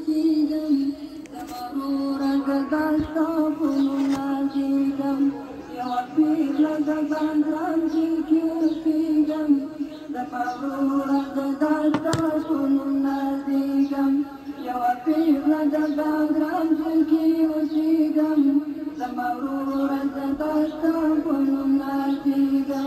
وسيدا تمرورا تتصافن نازيدا يوفي لك بدرا فيك وسيدا تمرورا تتصافن نازيدا يوفي لك بدرا فيك وسيدا تمرورا تتصافن نازيدا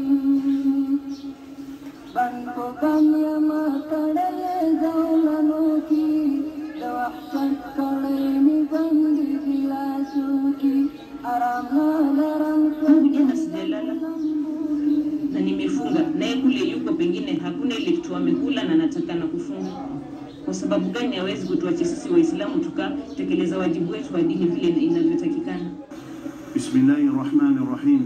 بنكو كم يا ما تړلې ځولنو کې د وحشت کړې بندي ګلاسو کې آرام لرم Mungu jana sijalala na nimefunga, naye kule yuko pengine hakuna ile kitu amekula na nataka na kufunga. Kwa sababu gani hawezi kutuacha sisi Waislamu tukatekeleza wajibu wetu wa dini vile inavyotakikana? بسم الله الرحمن الرحيم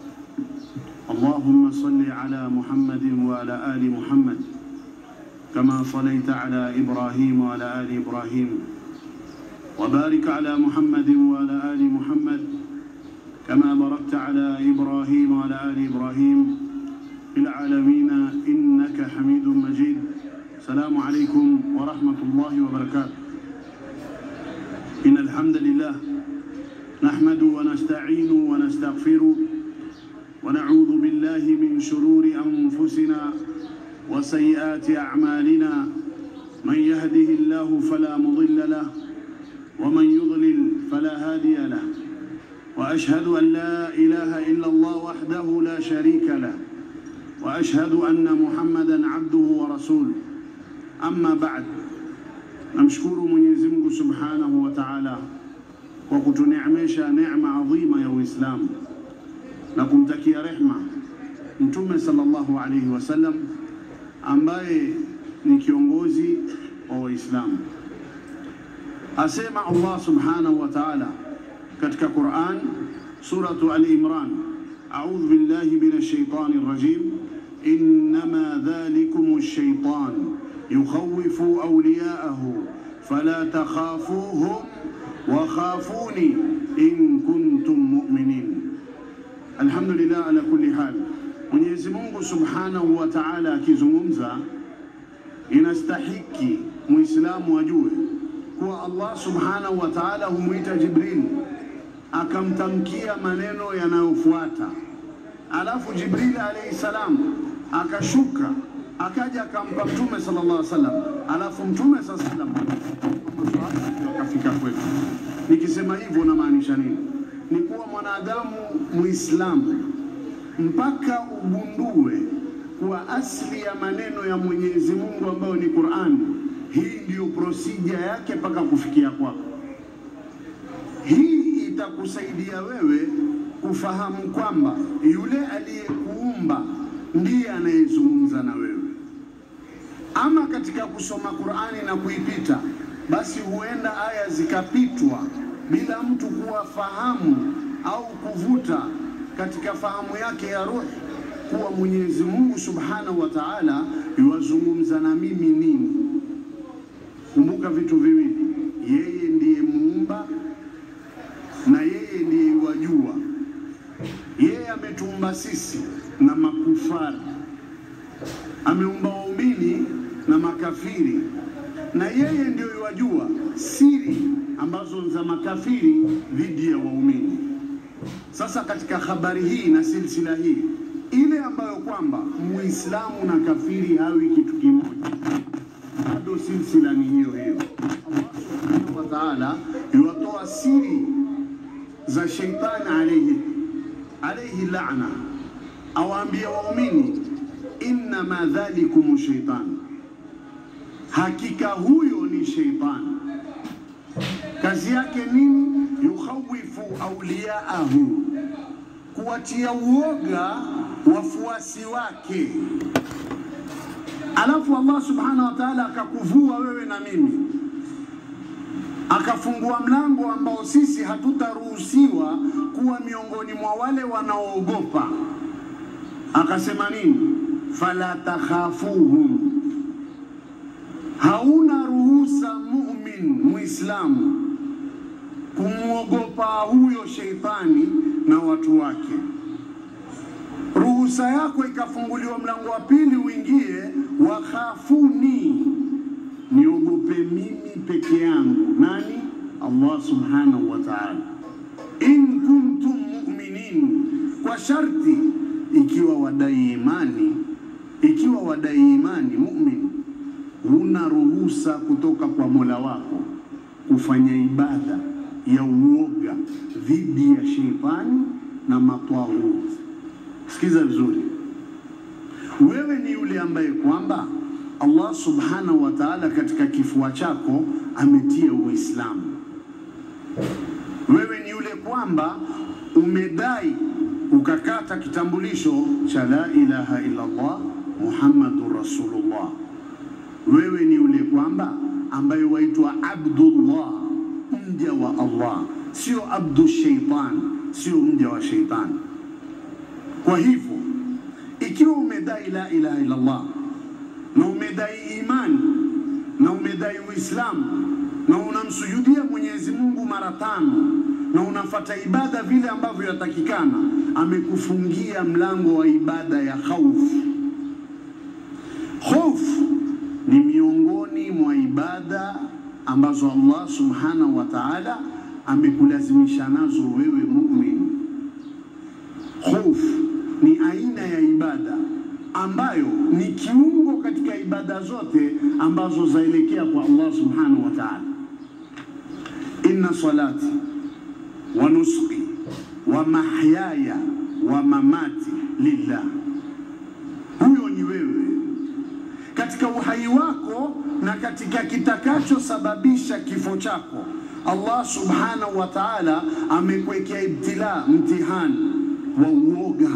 اللهم صل على محمد وعلى آل محمد كما صليت على إبراهيم وعلى آل إبراهيم وبارك على محمد وعلى آل محمد كما باركت على إبراهيم وعلى آل إبراهيم في العالمين إنك حميد مجيد السلام عليكم ورحمة الله وبركاته إن الحمد لله نحمد ونستعين ونستغفر ونعوذ بالله من شرور أنفسنا وسيئات أعمالنا من يهده الله فلا مضل له ومن يضلل فلا هادي له وأشهد أن لا إله إلا الله وحده لا شريك له وأشهد أن محمدا عبده ورسوله أما بعد نمشكر Mwenyezi Mungu Subhanahu wa Ta'ala kwa kutuneemesha neema adhima ya Uislamu na kumtakia rehma Mtume sallallahu alaihi wasallam ambaye ni kiongozi wa Waislamu. Asema Allah Subhanahu wa Ta'ala katika Quran suratu Al-Imran, a'udhu billahi minash shaitani rajim, innama dhalikum ash-shaytan yukhawwifu awliya'ahu fala takhafuhum wa khafuni in kuntum mu'minin. Alhamdulillah ala kulli hal. Mwenyezi Mungu Subhanahu wa Ta'ala akizungumza, inastahiki Muislamu ajue kuwa Allah Subhanahu wa Ta'ala humwita Jibril akamtamkia maneno yanayofuata, alafu Jibril alayhi salam akashuka akaja akampa Mtume sallallahu alaihi wasallam, alafu Mtume sallallahu alaihi wasallam akafika kwetu. Nikisema hivyo namaanisha nini? Ni kuwa mwanadamu Muislamu mpaka ugundue kuwa asili ya maneno ya Mwenyezi Mungu ambayo ni Qur'an, hii ndiyo prosija yake mpaka kufikia kwako. Hii itakusaidia wewe kufahamu kwamba yule aliyekuumba ndiye anayezungumza na wewe. Ama katika kusoma Qur'ani na kuipita, basi huenda aya zikapitwa bila mtu kuwa fahamu au kuvuta katika fahamu yake ya roho kuwa Mwenyezi Mungu Subhanahu wa Ta'ala yuwazungumza na mimi nini. Kumbuka vitu viwili, yeye ndiye muumba na yeye ndiye yuwajua. Yeye ametuumba sisi na makufari, ameumba waumini na makafiri, na yeye ndiyo yuwajua siri ambazo za makafiri dhidi ya waumini. Sasa katika habari hii na silsila hii ile ambayo kwamba muislamu na kafiri hawi kitu kimoja, bado silsila ni hiyo hiyo. Allah subhanahu wa ta'ala yuwatoa siri za sheitani alayhi alayhi laana, awaambie waumini, innama dhalikum shaitan, hakika huyo ni sheitani. Kazi yake nini? yukhawifu auliyaahu, kuwatia uoga wafuasi wake. Alafu Allah subhanahu wa ta'ala akakuvua wewe na mimi, akafungua mlango ambao sisi hatutaruhusiwa kuwa miongoni mwa wale wanaoogopa. Akasema nini? fala takhafuhum, hauna ruhusa mumin muislamu kumwogopa huyo sheitani na watu wake. Ruhusa yako ikafunguliwa mlango wa pili uingie, wakhafuni, niogopeni mimi peke yangu. Nani? Allah subhanahu wa ta'ala. In kuntum mu'minin, kwa sharti ikiwa wadai imani, ikiwa wadai imani mu'min, huna ruhusa kutoka kwa Mola wako kufanya ibada ya uoga dhidi ya sheitani na matawuti. Sikiza vizuri, wewe ni yule ambaye kwamba Allah subhanahu wa ta'ala katika kifua chako ametia Uislamu. Wewe ni yule kwamba umedai ukakata kitambulisho cha la ilaha illa Allah Muhammadur Rasulullah. Wewe ni yule kwamba ambaye waitwa Abdullah, mja wa Allah, sio abdu shaitan, sio mja wa shaitani. Kwa hivyo ikiwa umedai la ilaha illa Allah na umedai imani na umedai Uislamu na unamsujudia Mwenyezi Mungu mara tano na unafata ibada vile ambavyo yatakikana, amekufungia mlango wa ibada ya khaufu. Hofu ni miongoni mwa ibada ambazo Allah subhanahu wa ta'ala amekulazimisha nazo wewe muumini. Hofu ni aina ya ibada ambayo ni kiungo katika ibada zote ambazo zaelekea kwa Allah subhanahu wa ta'ala. Inna salati wa nusuki wa mahyaya wa mamati lillah, huyo ni wewe katika uhai wako na katika kitakachosababisha kifo chako. Allah subhanahu wa ta'ala amekuwekea ibtila, mtihani wa uoga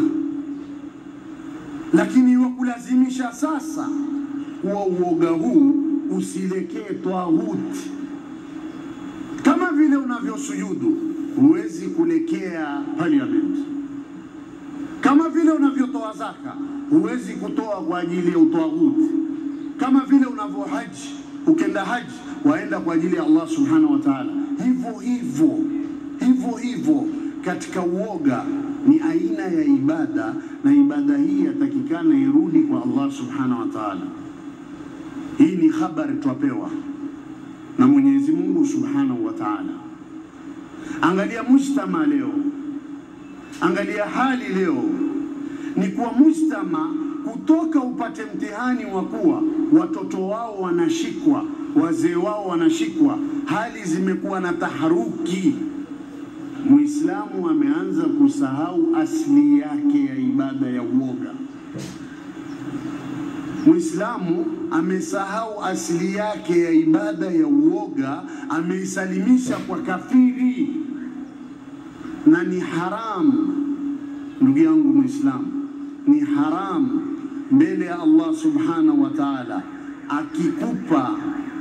lakini wakulazimisha sasa kuwa uoga huu usilekee twahuti. Kama vile unavyosujudu huwezi kulekea parliament, kama vile unavyotoa zaka huwezi kutoa kwa ajili ya utwahuti, kama vile unavyohaji ukenda haji waenda kwa ajili ya Allah subhanahu wa ta'ala. Hivyo hivyo hivyo hivyo katika uoga ni aina ya ibada, na ibada hii yatakikana irudi kwa Allah subhanahu wa ta'ala. Hii ni habari twapewa na Mwenyezi Mungu subhanahu wa ta'ala. Angalia mujtama leo, angalia hali leo, ni kuwa mujtama kutoka upate mtihani wa kuwa watoto wao wanashikwa, wazee wao wanashikwa, hali zimekuwa na taharuki Muislamu ameanza kusahau asili yake ya ibada ya uoga. Muislamu amesahau asili yake ya ibada ya uoga, ameisalimisha kwa kafiri, na ni haramu. Ndugu yangu Muislamu, ni haramu mbele ya Allah subhanahu wa ta'ala, akikupa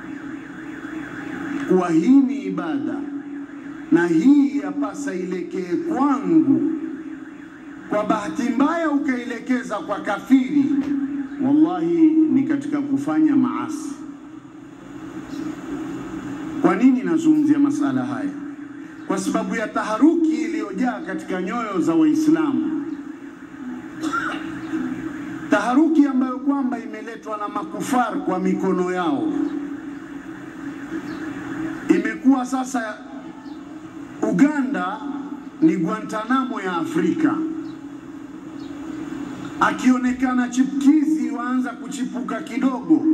kuwa hii ni ibada na hii yapasa ilekee kwangu, kwa bahati mbaya ukailekeza kwa kafiri, wallahi ni katika kufanya maasi. Kwa nini nazungumzia masala haya? Kwa sababu ya taharuki iliyojaa katika nyoyo za Waislamu, taharuki ambayo kwamba imeletwa na makufar kwa mikono yao, imekuwa sasa Uganda ni Guantanamo ya Afrika. Akionekana chipkizi waanza kuchipuka kidogo,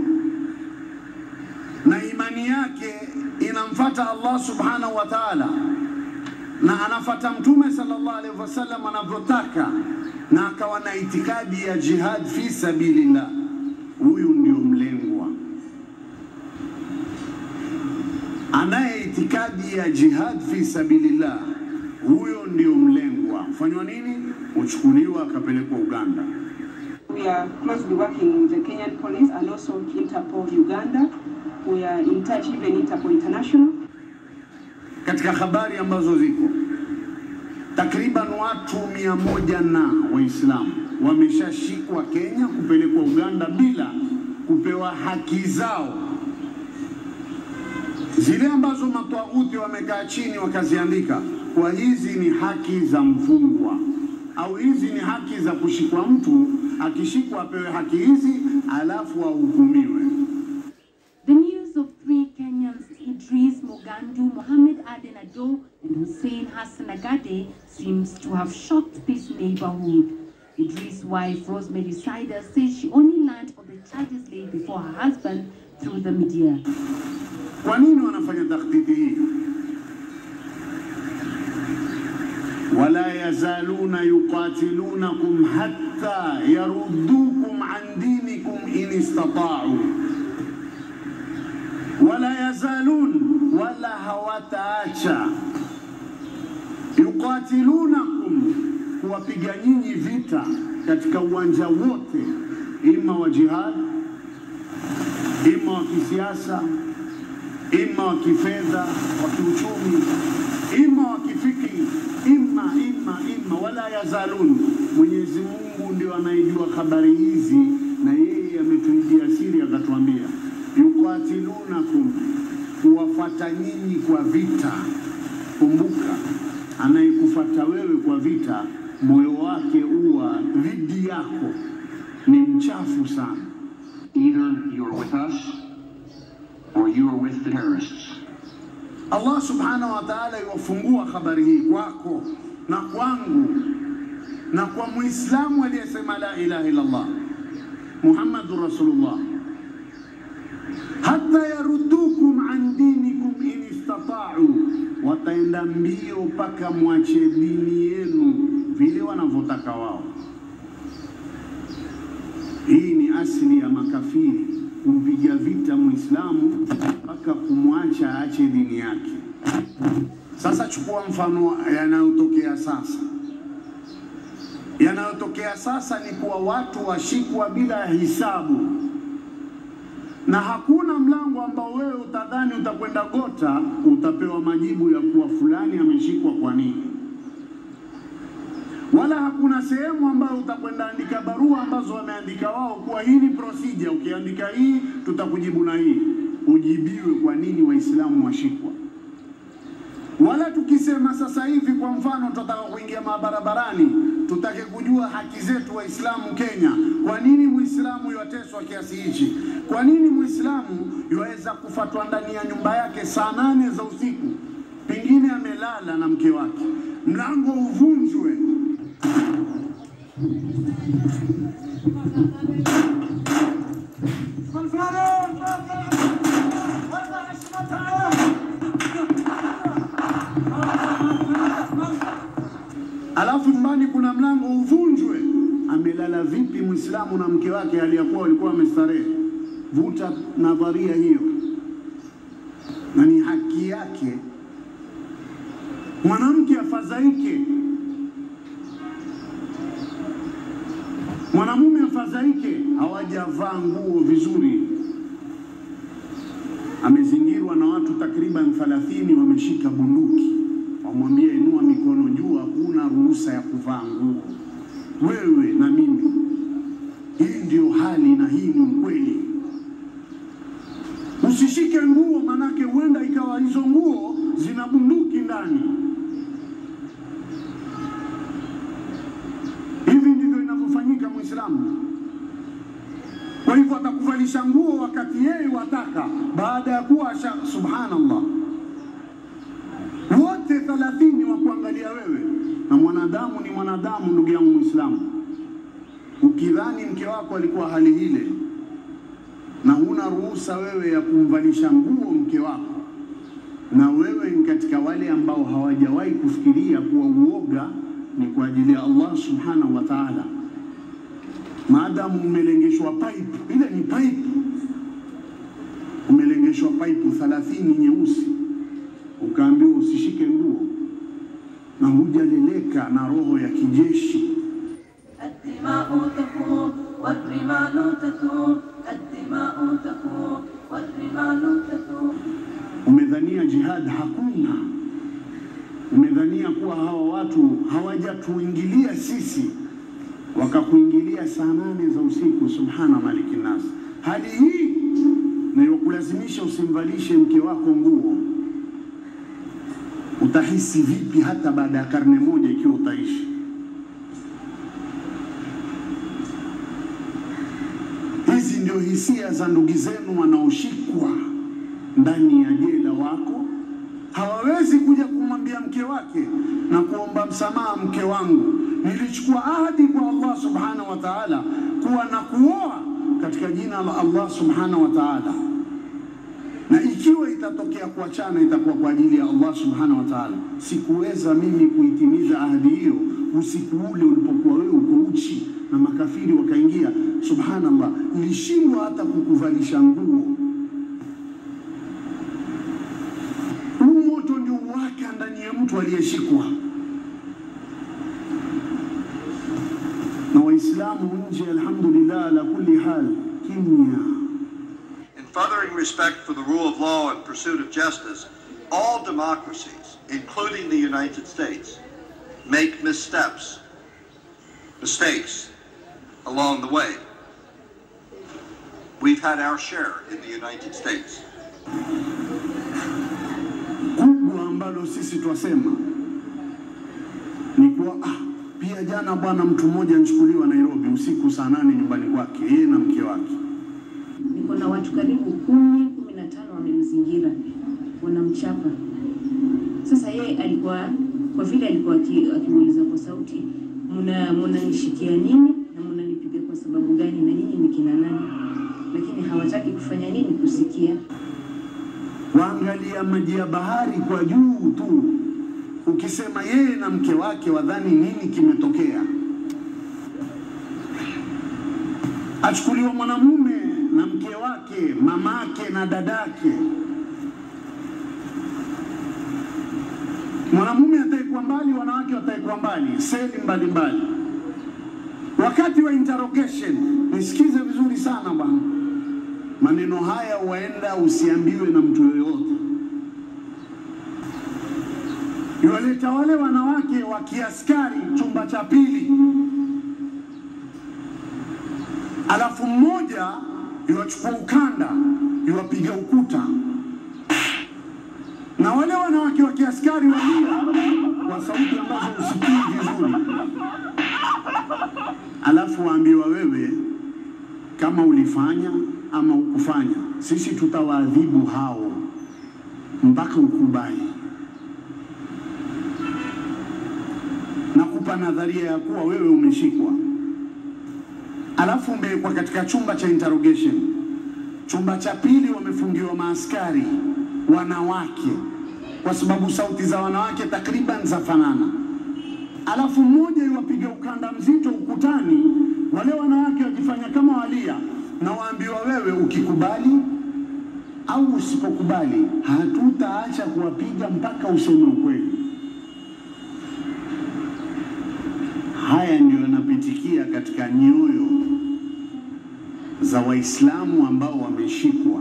na imani yake inamfata Allah subhanahu wa ta'ala, na anafata Mtume sallallahu alaihi wasallam anavyotaka, na akawa na itikadi ya jihad fi sabilillah, huyu ndio mlengwa anaye itikadi ya jihad fi sabilillah, huyo ndio mlengwa. Fanywa nini? Uchukuliwa akapelekwa Uganda. We are closely working with the Kenyan police and also Interpol Uganda. We are in touch even Interpol International. Katika habari ambazo ziko takriban watu mia moja na Waislamu wameshashikwa Kenya kupelekwa Uganda bila kupewa haki zao zile ambazo matwauti wamekaa chini wakaziandika kwa hizi ni haki za mfungwa au hizi ni haki za kushikwa mtu, akishikwa apewe haki hizi alafu ahukumiwe. The news of three Bandu Mohammed Aden Ado and Hussein Hassan Agade seems to have shocked this neighborhood. Idris' wife, Rosemary Sider, says she only learned of the charges laid before her husband through the media. Kwa nini wanafanya takhtiti hii? wala yazaluna yuqatilunakum hatta yaruddukum an dinikum in istata'u, wala yazalun, wala hawataacha yuqatilunakum, kuwapiga nyinyi vita katika uwanja wote, ima wa jihad, ima wa kisiasa ima wa kifedha, wa kiuchumi, ima wa kifikri, ima ima ima, wala yazalun. Mwenyezi Mungu ndio anayejua habari hizi, na yeye ametuibia siri, akatuambia yuqatilunakum, kuwafata nyinyi kwa vita. Kumbuka, anayekufata wewe kwa vita, moyo wake uwa dhidi yako, ni mchafu sana. Either you're with us or you are with the terrorists. Allah subhanahu wa ta'ala iwafungua habari hii kwako na kwangu na kwa muislamu aliyesema la ilaha illa Allah Muhammadur Rasulullah, hata yaruddukum an dinikum in istata'u, wataenda mbio mpaka mwache dini yenu vile wanavyotaka wao. Hii ni asili ya makafiri kumpiga vita Muislamu mpaka kumwacha aache dini yake. Sasa chukua mfano yanayotokea sasa. Yanayotokea sasa ni kuwa watu washikwa bila ya hisabu, na hakuna mlango ambao wewe utadhani utakwenda gota utapewa majibu ya kuwa fulani ameshikwa kwa nini wala hakuna sehemu ambayo utakwenda andika barua ambazo wameandika wao kuwa hii ni procedure, ukiandika hii tutakujibu na hii, ujibiwe kwa nini Waislamu washikwa. Wala tukisema sasa hivi, kwa mfano, tutataka kuingia mabarabarani, tutake kujua haki zetu Waislamu Kenya, kwa nini Muislamu yateswa kiasi hichi? Kwa nini Muislamu yaweza kufatwa ndani ya nyumba yake saa nane za usiku, pengine amelala na mke wake, mlango uvunjwe alafu nyumbani kuna mlango uvunjwe. Amelala vipi Muislamu na mke wake aliyakuwa walikuwa wamestarehe? Vuta nadharia hiyo, na ni haki yake mwanamke afadhaike, mwanamume afadhaike, hawajavaa nguo vizuri, amezingirwa na watu takriban 30 wameshika bunduki, wamwambia inua mikono juu, hakuna ruhusa ya kuvaa nguo, wewe na mimi. Hii ndio hali na hii ni ukweli. Usishike nguo, manake huenda ikawa hizo nguo zina bunduki ndani. Hivi ndivyo inavyofanyika Muislamu. Kwa hivyo atakuvalisha nguo wakati yeye wataka, baada ya kuwa asha, subhanallah, wote thalathini wa kuangalia wewe, na mwanadamu ni mwanadamu, ndugu yangu Muislamu. Ukidhani mke wako alikuwa hali ile na huna ruhusa wewe ya kumvalisha nguo mke wako, na wewe ni katika wale ambao hawajawahi kufikiria kuwa uoga ni kwa ajili ya Allah subhanahu wa ta'ala. Maadamu umelengeshwa pipe, ile ni pipe, umelengeshwa pipe 30 nyeusi, ukaambiwa usishike nguo na hujaleleka na roho ya kijeshi الدماء تفور والرمال تثور الدماء تفور والرمال تثور umedhania jihad hakuna, umedhania kuwa hawa watu hawajatuingilia sisi, wakakuingilia saa nane za usiku. Subhana maliki nas, hali hii nayokulazimisha usimvalishe mke wako nguo, utahisi vipi hata baada ya karne moja ikiwa utaishi? Hizi ndio hisia za ndugu zenu wanaoshikwa ndani ya jela wako hawawezi kuja kumwambia mke wake na kuomba msamaha, mke wangu, nilichukua ahadi kwa Allah subhanahu wa ta'ala kuwa na kuoa katika jina la Allah subhanahu wa ta'ala, na ikiwa itatokea kuachana itakuwa kwa ajili ya Allah subhanahu wa ta'ala. Sikuweza mimi kuitimiza ahadi hiyo usiku ule ulipokuwa wewe uko uchi na makafiri wakaingia. Subhanallah, nilishindwa hata kukuvalisha nguo. Huu moto ndio waka ndani ya mtu aliyeshikwa na Waislamu nje, alhamdulillah, ala kulli hal, kimya. In furthering respect for the rule of law and pursuit of justice, all democracies, including the United States, make missteps, mistakes along the way. We've had our share in the United States. kubwa ambalo sisi twasema ni kuwa ah, pia jana bwana, mtu mmoja anachukuliwa Nairobi usiku saa nane nyumbani kwake, yeye na mke wake. Niko na watu karibu kumi kumi na tano wamemzingira, wanamchapa. Sasa yeye alikuwa kwa vile alikuwa aki- akimuuliza kwa sauti, muna munanishikia nini na munanipiga kwa sababu gani, na nyinyi ni kina nani? Lakini hawataki kufanya nini, kusikia. Waangalia maji ya bahari kwa juu tu, ukisema yeye na mke wake wadhani nini kimetokea. Achukuliwa mwanamume na mke wake, mamake na dadake. Mwanamume ataikuwa mbali, wanawake wataikuwa mbali, seli mbalimbali. Wakati wa interrogation, nisikize vizuri sana bwana, maneno haya huenda usiambiwe na mtu yoyote. Iwaleta wale wanawake wa kiaskari chumba cha pili, alafu mmoja iwachukua ukanda iwapiga ukuta, na wale wanawake wa kiaskari walia kwa sauti ambazo usikii vizuri, alafu waambiwa wewe kama ulifanya ama ukufanya, sisi tutawaadhibu hao mpaka ukubali. Nakupa nadharia ya kuwa wewe umeshikwa, alafu umewekwa katika chumba cha interrogation. Chumba cha pili wamefungiwa maaskari wanawake, kwa sababu sauti za wanawake takriban zafanana alafu mmoja iwapiga ukanda mzito ukutani, wale wanawake wakifanya kama walia, na waambiwa wewe, ukikubali au usipokubali, hatutaacha kuwapiga mpaka useme ukweli. Haya ndio yanapitikia katika nyoyo za Waislamu ambao wameshikwa.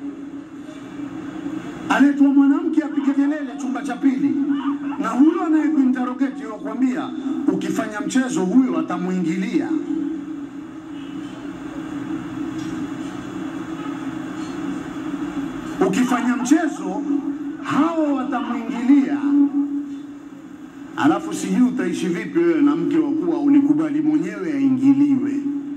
Aletwa mwanamke apige kelele chumba cha pili, na huyo anayekuinterrogate wakwambia, ukifanya mchezo huyo atamuingilia. Ukifanya mchezo hawa watamwingilia, alafu sijui utaishi vipi wewe na mke wa kuwa ulikubali mwenyewe aingiliwe.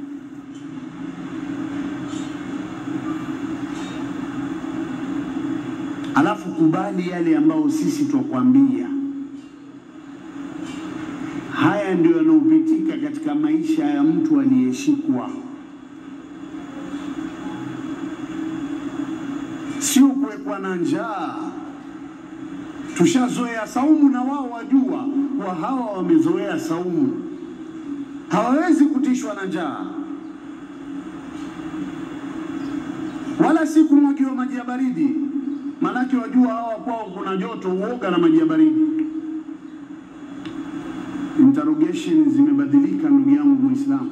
alafu kubali yale ambayo sisi twakwambia. Haya ndio yanayopitika katika maisha ya mtu aliyeshikwa, sio kuwekwa na njaa. Tushazoea saumu na wao wajua kuwa hawa wamezoea saumu, hawawezi kutishwa na njaa wala si kumwagiwa maji ya baridi Maanake wajua hawa kwao kuna joto, uoga na maji ya baridi. Interrogation zimebadilika ndugu yangu Muislamu,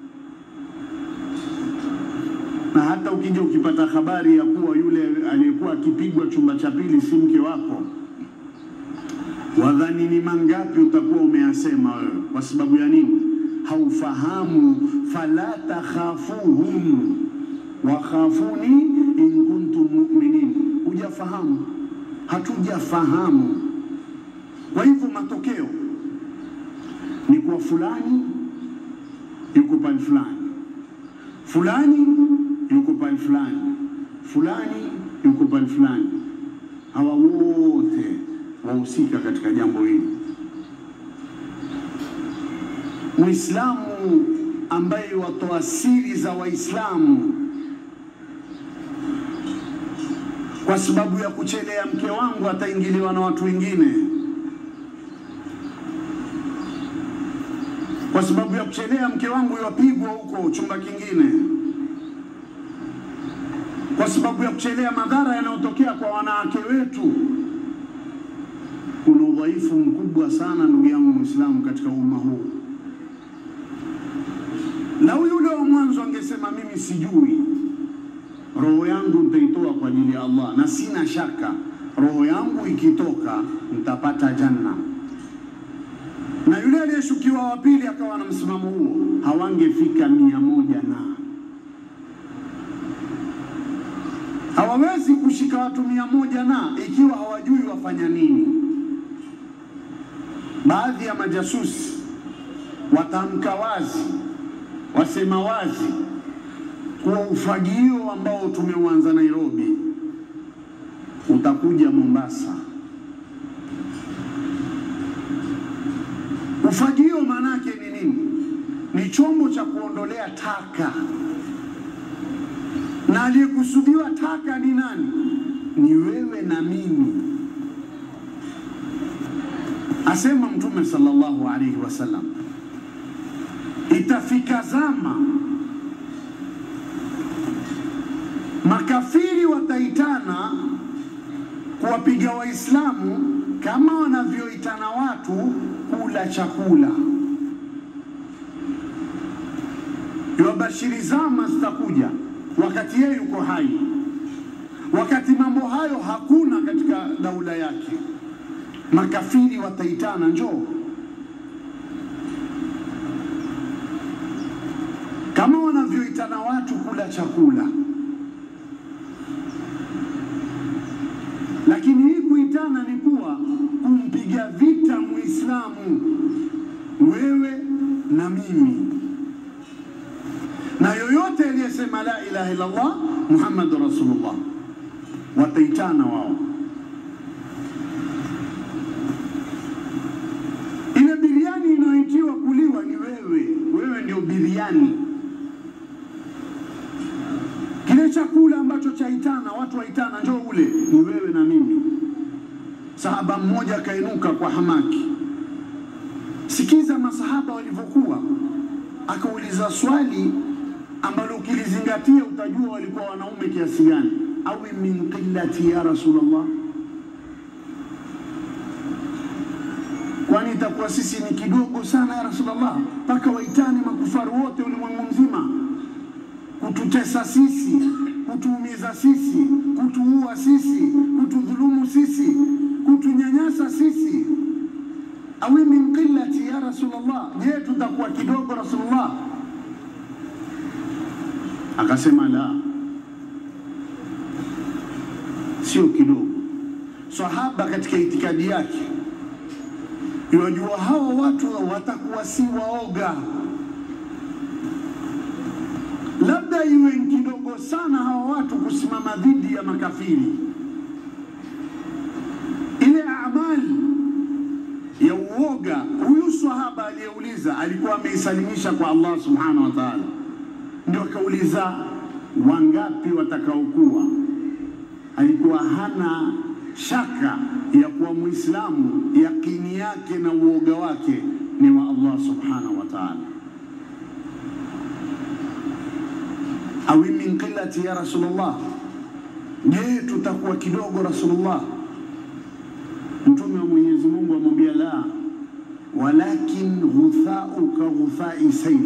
na hata ukija ukipata habari ya kuwa yule aliyekuwa akipigwa chumba cha pili si mke wako, wadhani ni mangapi utakuwa umeyasema wewe? Kwa sababu ya nini? Haufahamu. fala takhafuhum wakhafuni in kuntum mu'minin hujafahamu, hatujafahamu. Kwa hivyo matokeo ni kuwa fulani yuko pale fulani, fulani yuko pale fulani, fulani yuko pale fulani. Hawa wote wote wahusika katika jambo hili. Muislamu ambaye watoa siri za Waislamu kwa sababu ya kuchelea mke wangu ataingiliwa na watu wengine, kwa sababu ya kuchelea mke wangu yawapigwa huko chumba kingine, kwa sababu ya kuchelea madhara yanayotokea kwa wanawake wetu. Kuna udhaifu mkubwa sana, ndugu yangu Muislamu, katika umma huu. Lau yule wa mwanzo angesema mimi sijui, roho yangu nitaitoa kwa ajili ya Allah, na sina shaka roho yangu ikitoka nitapata janna. Na yule aliyeshukiwa wa pili akawa na msimamo huo, hawangefika mia moja na hawawezi kushika watu mia moja na ikiwa hawajui wafanya nini. Baadhi ya majasusi watamka wazi, wasema wazi kuwa ufagio ambao tumeuanza Nairobi utakuja Mombasa. Ufagio maana yake ni nini? Ni chombo cha kuondolea taka, na aliyekusudiwa taka ni nani? Ni wewe na mimi. Asema Mtume sallallahu alaihi wasallam, itafika zama makafiri wataitana kuwapiga Waislamu kama wanavyoitana watu kula chakula. Iwabashiri zama zitakuja wakati yeye yuko hai, wakati mambo hayo hakuna katika daula yake. Makafiri wataitana, njoo kama wanavyoitana watu kula chakula. lakini hii kuitana ni kuwa kumpiga vita Muislamu, wewe na mimi, na yoyote aliyesema la ilaha illallah Muhammadu Rasulullah, wataitana wao. Ile biriani inayoitiwa kuliwa ni wewe, wewe ndio biriani kile chakula ambacho chaitana watu waitana, njoo ule, ni wewe na mimi. Sahaba mmoja akainuka kwa hamaki, sikiza masahaba walivyokuwa, akauliza swali ambalo ukilizingatia utajua walikuwa wanaume kiasi gani. awi min qillati ya Rasulullah, kwani itakuwa sisi ni kidogo sana ya Rasulullah mpaka waitane makufaru wote ulimwengu mzima kututesa sisi, kutuumiza sisi, kutuua sisi, kutudhulumu sisi, kutunyanyasa sisi. awi min qillati ya Rasulullah, je, tutakuwa kidogo Rasulullah? Akasema la, sio kidogo. Sahaba katika itikadi yake yajua hawa watu watakuwa si waoga labda iwe kidogo sana hawa watu kusimama dhidi ya makafiri. Ile amali ya uoga, huyu sahaba aliyeuliza alikuwa ameisalimisha kwa Allah subhanahu wa ta'ala, ndio akauliza wangapi watakaokuwa. Alikuwa hana shaka ya kuwa Muislamu, yakini yake na uoga wake ni wa Allah subhanahu wa ta'ala. awi min qillati ya Rasulullah, je, tutakuwa kidogo Rasulullah? Mtume wa Mwenyezi Mungu amwambia la, walakin ghuthau ka ghuthai sayl,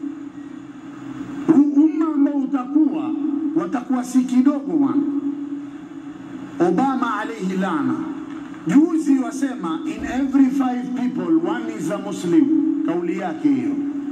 huu umma ambao utakuwa watakuwa si kidogo bwana. Obama alayhi lana juzi wasema in every five people one is a Muslim, kauli yake hiyo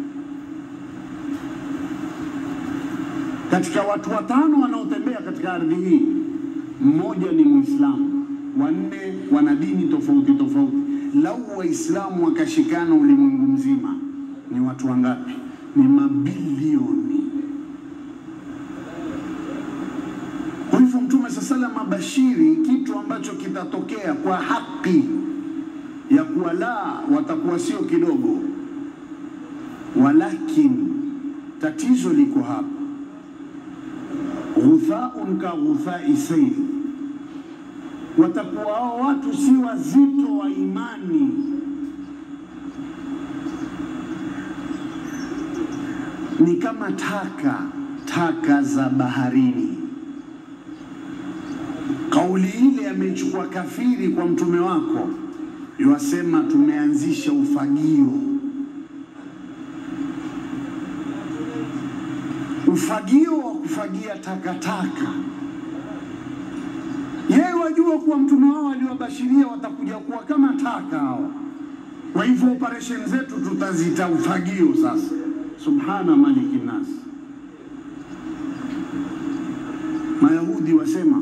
katika watu watano wanaotembea katika ardhi hii, mmoja ni Muislamu, wanne wana dini tofauti tofauti. Lau Waislamu wakashikana ulimwengu mzima, ni watu wangapi? Ni mabilioni. Kwa hivyo Mtume saa salam abashiri kitu ambacho kitatokea kwa haki ya kuwa la watakuwa sio kidogo, walakin tatizo liko hapa, ghuthaun ka ghuthai sail, watakuwa hao watu si wazito wa imani ni kama taka taka za baharini. Kauli ile ameichukua kafiri kwa mtume wako, yuwasema tumeanzisha ufagio. Ufagio wa kufagia takataka. Yeye wajua kuwa mtume wao aliwabashiria watakuja kuwa kama taka hao. Kwa hivyo operation zetu tutazita ufagio sasa. Subhana maliki nas. Mayahudi wasema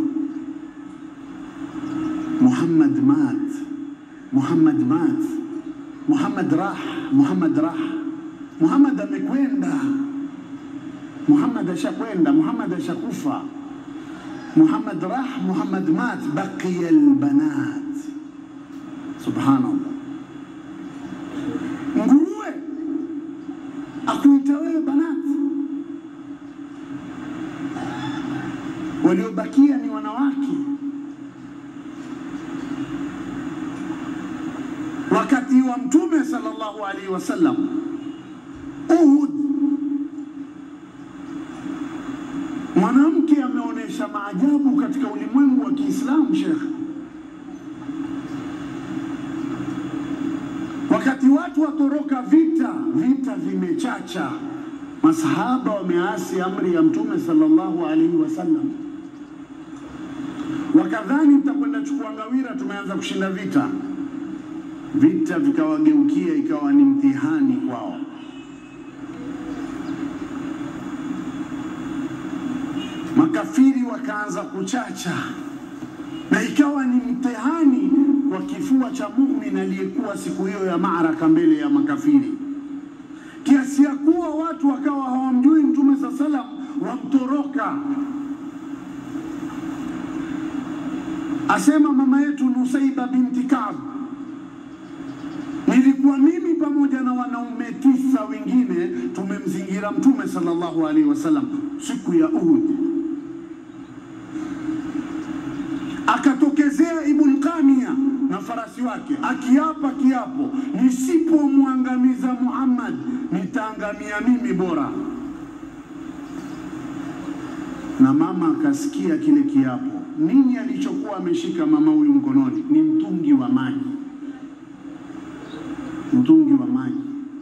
Muhammad mat, Muhammad mat, Muhammad rah, Muhammad rah, Muhammad amekwenda, Muhammad ashakwenda, Muhammad ashakufa, Muhammad rah, Muhammad mat, baqiya albanat. Subhanallah, nguruwe akuita wewe banati, waliobakia ni wanawake. Wakati wa Mtume sallallahu alaihi wasallam Uhud, mwanamke ameonyesha maajabu katika ulimwengu wa Kiislamu, Shekhe. Wakati watu watoroka vita, vita vimechacha, masahaba wameasi amri ya Mtume sallallahu alaihi wasallam, wakadhani mtakwenda chukua ngawira, tumeanza kushinda vita. Vita vikawageukia ikawa ni mtihani kwao. Makafiri wakaanza kuchacha na ikawa ni mtihani kwa kifua cha mumin aliyekuwa siku hiyo ya maaraka mbele ya makafiri, kiasi ya kuwa watu wakawa hawamjui Mtume saa salam, wamtoroka. Asema mama yetu Nusaiba binti Kaab, nilikuwa mimi pamoja na wanaume tisa wengine tumemzingira Mtume sallallahu alaihi wasallam siku ya Uhud. Akatokezea Ibn Qamiya na farasi wake akiapa kiapo, nisipomwangamiza Muhammad nitaangamia mimi bora. Na mama akasikia kile kiapo. Nini alichokuwa ameshika mama huyu mkononi? Ni mtungi wa maji, mtungi wa maji.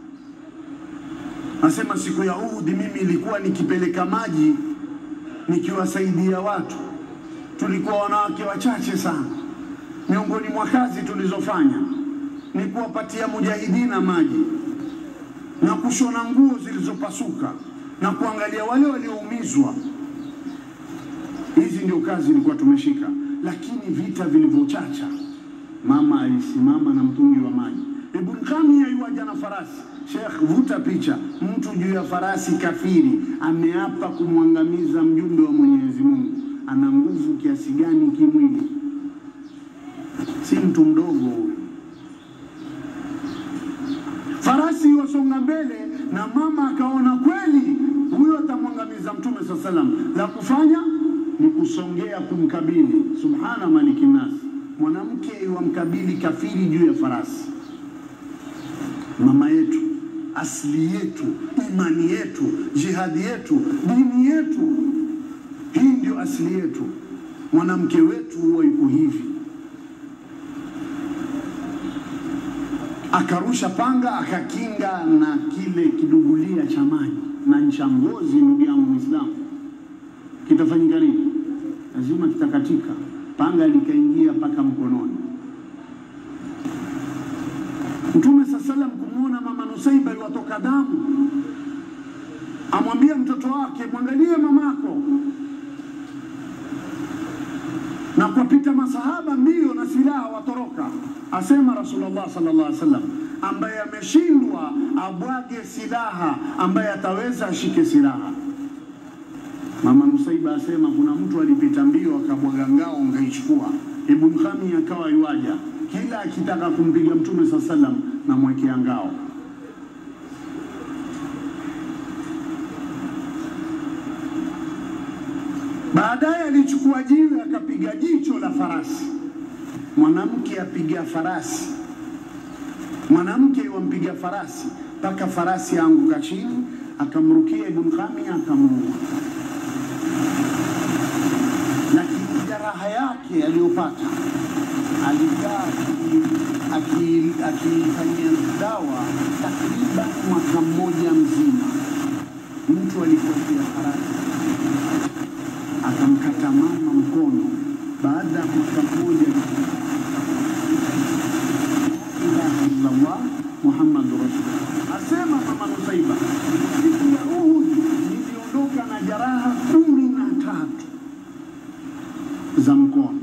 Asema siku ya Uhud mimi ilikuwa nikipeleka maji nikiwasaidia watu tulikuwa wanawake wachache sana. Miongoni mwa kazi tulizofanya ni kuwapatia mujahidina maji na kushona nguo zilizopasuka na kuangalia wale walioumizwa. Hizi ndio kazi ilikuwa tumeshika, lakini vita vilivyochacha, mama alisimama na mtungi wa maji. Ibn Qamiya yuaja na farasi. Sheikh, vuta picha, mtu juu ya farasi kafiri ameapa kumwangamiza mjumbe wa Mwenyezi Mungu ana nguvu kiasi gani kimwili? Si mtu mdogo huyo. Farasi wasonga mbele, na mama akaona kweli huyo atamwangamiza Mtume saa salam. La kufanya ni kusongea kumkabili. Subhana maliki nas, mwanamke wamkabili kafiri juu ya farasi. Mama yetu, asili yetu, imani yetu, jihadi yetu, dini yetu hii ndio asili yetu. Mwanamke wetu huwa yuko hivi, akarusha panga akakinga na kile kidugulia cha maji na ncha ngozi. Ndugu yangu Muislamu, kitafanyika nini? Lazima kitakatika. Panga likaingia mpaka mkononi. Mtume saa salam kumwona mama Nusaiba iwatoka damu, amwambia mtoto wake, mwangalie mamako na kupita masahaba mbio na silaha watoroka. Asema Rasulullah sallallahu alaihi wasallam, ambaye ameshindwa abwage silaha, ambaye ataweza ashike silaha. Mama Nusaiba Nusaiba asema kuna mtu alipita mbio akabwaga ngao ngaichukua. Ibn Khami akawa yuaja kila akitaka kumpiga Mtume saa salam namwekea ngao. Baadaye alichukua jiwe akapiga jicho la farasi. Mwanamke apiga farasi, mwanamke wampiga farasi mpaka farasi aanguka chini, akamrukia Ibn Khami akamuua. Lakini jeraha yake aliyopata alikaa aki- akifanyia dawa takriban mwaka mmoja mzima. Mtu alipotia farasi akamkata mama mkono. Baada ya mwaka mmoja, ilaha illallah Muhammadu rasulullah. Asema mama Nusaiba, siku ya Uhud niliondoka na jeraha kumi na tatu za mkono.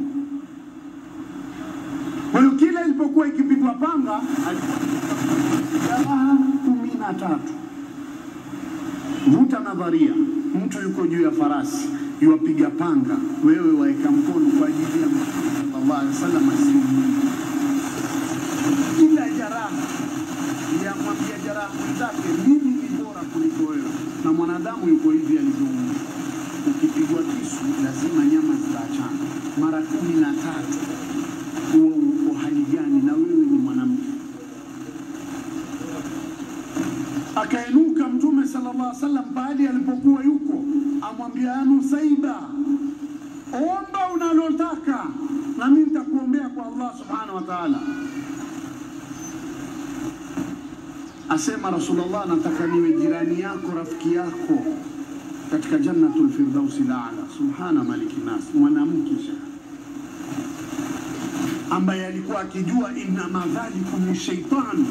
Kwa hiyo kila ilipokuwa ikipigwa panga alikuwa na jeraha kumi na tatu. Vuta nadharia, mtu yuko juu ya farasi yuwapiga panga, wewe waeka mkono kwa ajili ya Mtume sallallahu alaihi wasallam asiumie. Kila jeraha yamwambia jeraha mwenzake, mimi ni bora kuliko wewe, na mwanadamu yuko hivi alivyoumbwa. Ukipigwa kisu lazima nyama zitaachana mara kumi na tatu. Huo uko hali gani? Na wewe ni mwanamke. Akainuka Mtume sallallahu alaihi wasallam pahali alipokuwa yuko, amwambia ya Nusaiba, omba unalotaka na mimi nitakuombea kwa Allah subhanahu wa ta'ala. Asema Rasulullah, nataka niwe jirani yako, rafiki yako katika jannatul firdausi laala. Subhana maliki nas, mwanamke ambaye alikuwa akijua innama dhalikum shaitan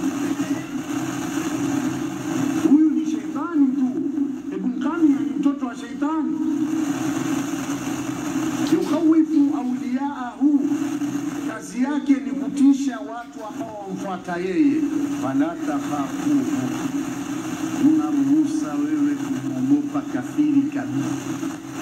huyu ni sheitani tu. Ibn Qami ni mtoto wa sheitani, yukhawifu auliyaahu, kazi yake ni kutisha watu ambao wamfuata yeye. Fala takhafuhu, una ruhusa wewe kumwogopa kafiri kabisa.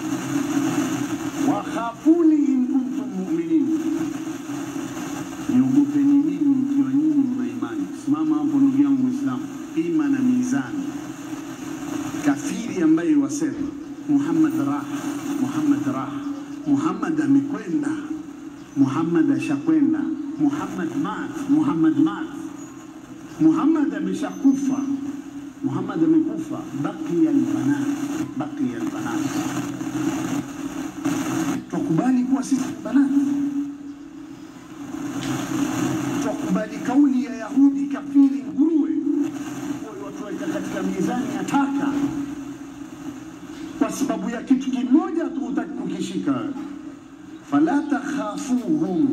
Wakhafuni in kuntum mu'minin, niogopeni mimi ikiwa nyinyi mna imani. Simama hapo ndugu yangu Muislamu, ima na mizani. Kafiri ambaye wasema Muhammad raha, Muhammad raha, Muhammad amekwenda, Muhammad ashakwenda, Muhammad mat, Muhammad mat, Muhammad ameshakufa, Muhammad amekufa, baqiya albanat, baqiya albanat. Tukubali kuwa sisi ni banati twakubali kauli ya Yahudi kafiri nguruwe, Kwa watuweka katika mizani ya taka kwa sababu ya kitu kimoja tu hutaki kukishika wewe. Fala takhafuhum,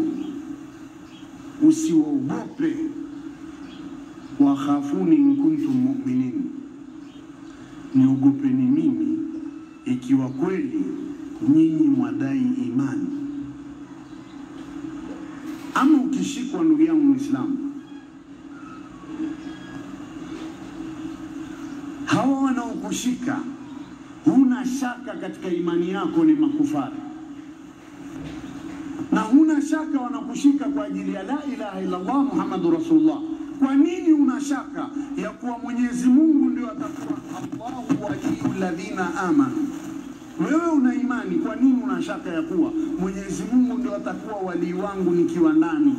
usiwaogope. Wakhafuni in kuntum mu'minin, niogopeni mimi ikiwa kweli nyinyi mwadai imani ama ukishikwa ndugu yangu Muislamu, hawa wanaokushika huna shaka katika imani yako ni makufari, na huna shaka wanakushika kwa ajili ya la ilaha illallah Muhammadu Rasulullah. Kwa nini una shaka ya kuwa Mwenyezi Mungu ndio atakuwa Allahu waliyu ladhina amanu? Wewe una imani, kwa nini una shaka ya kuwa Mwenyezi Mungu ndio atakuwa walii wangu nikiwa ndani?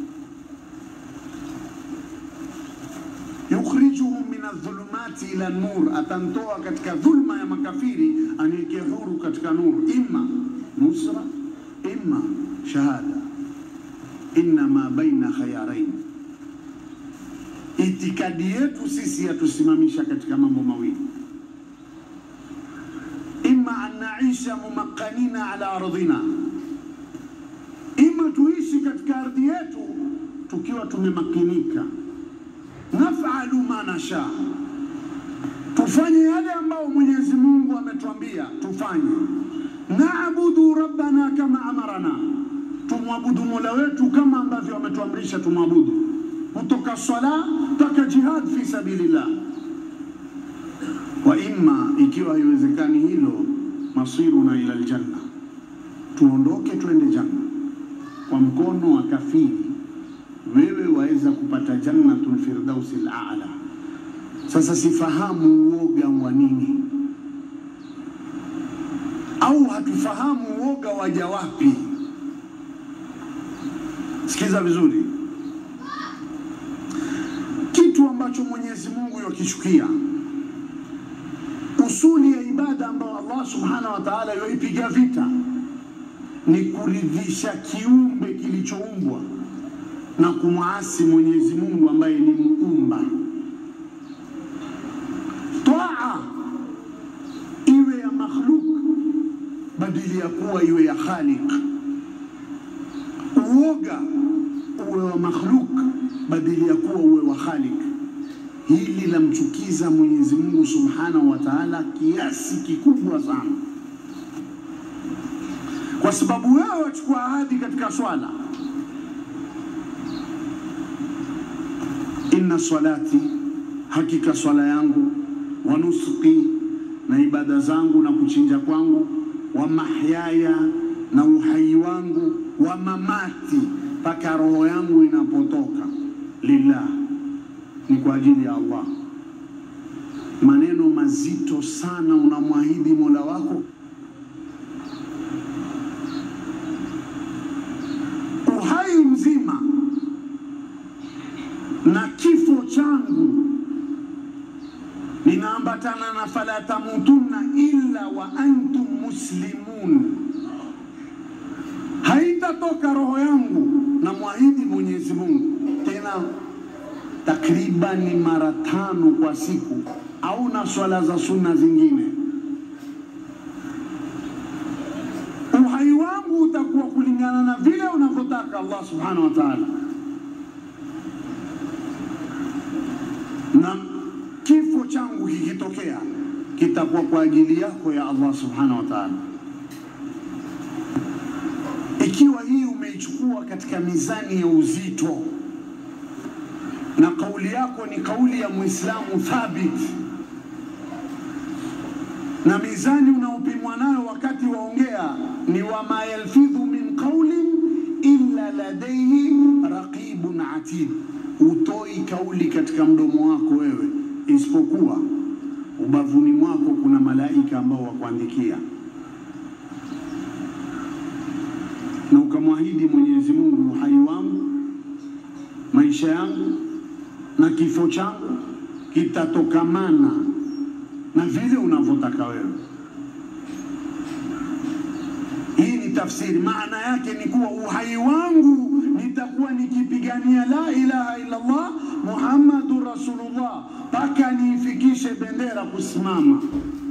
yukhrijuhum min adh-dhulumati ila nur, atantoa katika dhulma ya makafiri aniweke huru katika nuru, imma nusra, imma shahada, innama baina khayarain. Itikadi yetu sisi yatusimamisha katika mambo mawili imma an naisha mumakanina ala ardhina, ima tuishi katika ardhi yetu tukiwa tumemakinika, nafalu ma nasha, tufanye yale ambayo Mwenyezi Mungu ametuambia tufanye, naabudu rabbana kama amarana, tumwabudu mola wetu kama ambavyo ametuamrisha tumwabudu, kutoka swala mpaka jihad fi sabilillah wa imma, ikiwa haiwezekani hilo, masiruna ila aljanna, tuondoke twende janna. Kwa mkono wa kafiri wewe waweza kupata jannatul firdausi al-a'la. Sasa sifahamu uoga wa nini, au hatufahamu uoga waja wapi? Sikiza vizuri, kitu ambacho Mwenyezi Mungu yakichukia, usuli ya ibada ambayo Allah subhanahu wa ta'ala yoipiga vita ni kuridhisha kiumbe kilichoumbwa na kumwasi Mwenyezi Mungu ambaye ni muumba. Taa iwe ya makhluk badili ya kuwa iwe ya khaliq. Uoga uwe wa makhluk badili ya kuwa uwe wa khaliq. Hili lamchukiza Mwenyezi Mungu Subhanahu wa Ta'ala kiasi kikubwa sana, kwa sababu wewe wachukua ahadi katika swala inna salati, hakika swala yangu, wa nusuki, na ibada zangu na kuchinja kwangu, wa mahyaya, na uhai wangu, wa mamati, mpaka roho yangu inapotoka, lillah, ni kwa ajili ya Allah. Maneno mazito sana unamwahidi Mola wako. Uhai mzima na kifo changu ninaambatana na fala tamutunna illa wa antum muslimun, haitatoka roho yangu na mwahidi Mwenyezi Mungu tena takribani mara tano kwa siku, au na swala za sunna zingine. Uhai wangu utakuwa kulingana na vile unavyotaka Allah subhanahu wa ta'ala. na kifo changu kikitokea kitakuwa kwa ajili yako ya Allah subhanahu wa ta'ala. Ikiwa hii umeichukua katika mizani ya uzito na kauli yako ni kauli ya Muislamu thabit, na mizani unaopimwa nayo wakati waongea ni wama yalfidhu min qaulin illa ladaihi raqibun atid utoi kauli katika mdomo wako wewe, isipokuwa ubavuni mwako kuna malaika ambao wakuandikia, na ukamwahidi Mwenyezi Mungu, uhai wangu, maisha yangu na kifo changu kitatokamana na vile unavyotaka wewe. Hii ni tafsiri, maana yake ni kuwa uhai wangu nitakuwa nikipigania la ilaha illa Allah Muhammadu Rasulullah mpaka niifikishe bendera kusimama.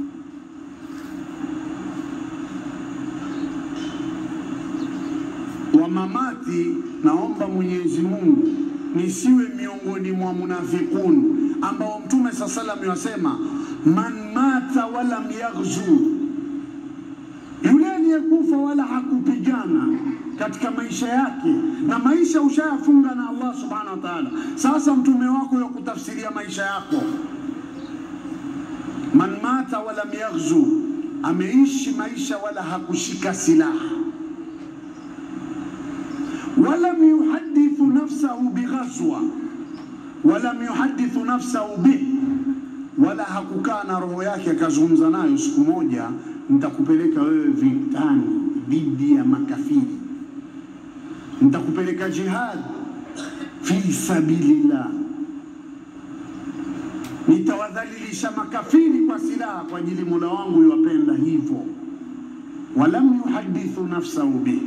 Wa mamati, naomba Mwenyezi Mungu nisiwe miongoni mwa munafikun ambao Mtume saa salam yasema man mata walam yaghzu, yule aliyekufa wala hakupigana katika maisha yake na maisha ushayafunga na Allah subhanahu wa ta'ala. Sasa mtume wako ya kutafsiria maisha yako, man mata walam yaghzu, ameishi maisha wala hakushika silaha, walam yuhadithu nafsahu bighazwa, walam yuhadithu nafsahu bih, wala hakukaa na roho yake akazungumza nayo siku moja, nitakupeleka wewe vitani dhidi ya makafiri nitakupeleka jihad fi sabilillah, nitawadhalilisha makafiri kwa silaha kwa ajili Mola wangu iwapenda hivyo. Walam yuhadithu nafsahu bih,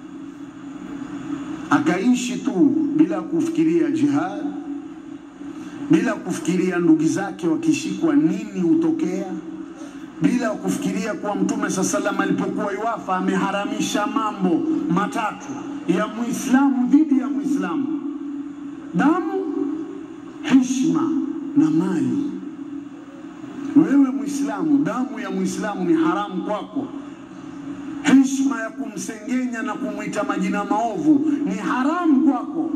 akaishi tu bila kufikiria jihad, bila kufikiria ndugu zake wakishikwa nini hutokea, bila kufikiria kuwa Mtume saa salam alipokuwa iwafa ameharamisha mambo matatu ya Muislamu dhidi ya Muislamu: damu, heshima na mali. Wewe Muislamu, damu ya Muislamu ni haramu kwako. Heshima ya kumsengenya na kumwita majina maovu ni haramu kwako,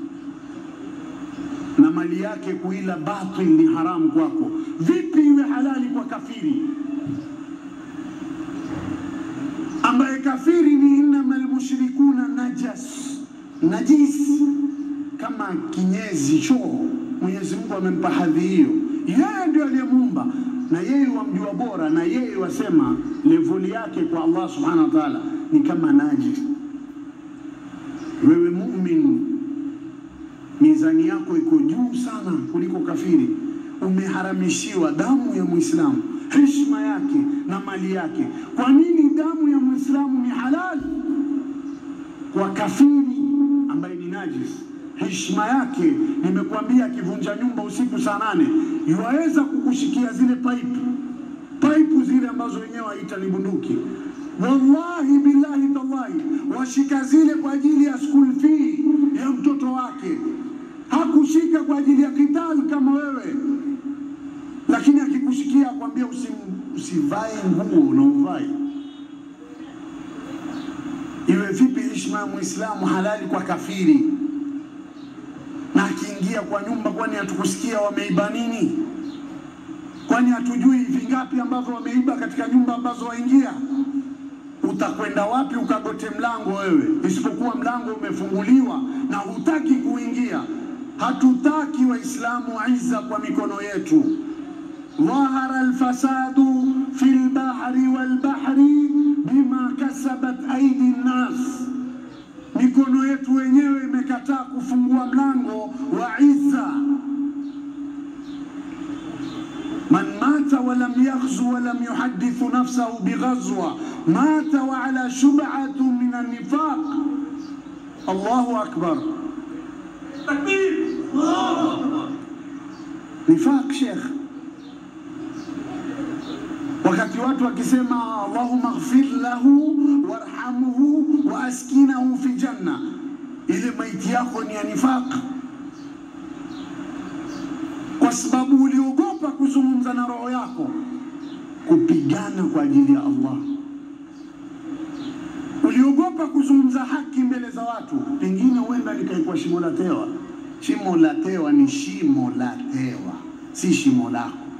na mali yake kuila batil ni haramu kwako. Vipi iwe halali kwa kafiri? kafiri ni innama almushrikuna najas, najis kama kinyezi choo. Mwenyezi Mungu amempa hadhi hiyo, yeye ndio aliyemuumba na yeye wamjua bora, na yeye wasema levuli yake kwa Allah subhanahu wa ta'ala ni kama najis. Wewe mumin, mizani yako iko juu sana kuliko kafiri. Umeharamishiwa damu ya Muislamu, heshima yake na mali yake. Kwa nini damu ya Muislamu ni halali kwa kafiri ambaye ni najis? Heshima yake, nimekuambia, akivunja nyumba usiku saa nane yuwaweza kukushikia zile pipe pipe zile ambazo wenyewe waita ni bunduki. Wallahi billahi tallahi, washika zile kwa ajili ya school fee ya mtoto wake. Hakushika kwa ajili ya kital kama wewe, lakini akikushikia akwambia usim, usivae nguo unaovai. Iwe vipi heshima ya Muislamu halali kwa kafiri? Na akiingia kwa nyumba, kwani hatukusikia wameiba nini? Kwani hatujui vingapi ambavyo wameiba katika nyumba ambazo waingia? Utakwenda wapi ukagote mlango wewe, isipokuwa mlango umefunguliwa na hutaki kuingia? Hatutaki Waislamu izza kwa mikono yetu. dhahara alfasadu fi lbahri walbahri bima kasabat aidi nnas, mikono yetu wenyewe imekataa kufungua mlango wa izza. Man mata walam yaghzu walam yuhadithu nafsahu bighazwa mata wa ala shub'atu min annifaq. Allahu akbar! Nifaq Sheikh, wakati watu wakisema Allahumma ighfir lahu warhamhu wa askinahu fi janna, ile maiti yako ni ya nifaq kwa sababu uliogopa kuzungumza na roho yako, kupigana kwa ajili ya Allah. Uliogopa kuzungumza haki mbele za watu, pengine huenda likaikuwa shimo la tewa. Shimo la tewa ni shimo la tewa, si shimo lako.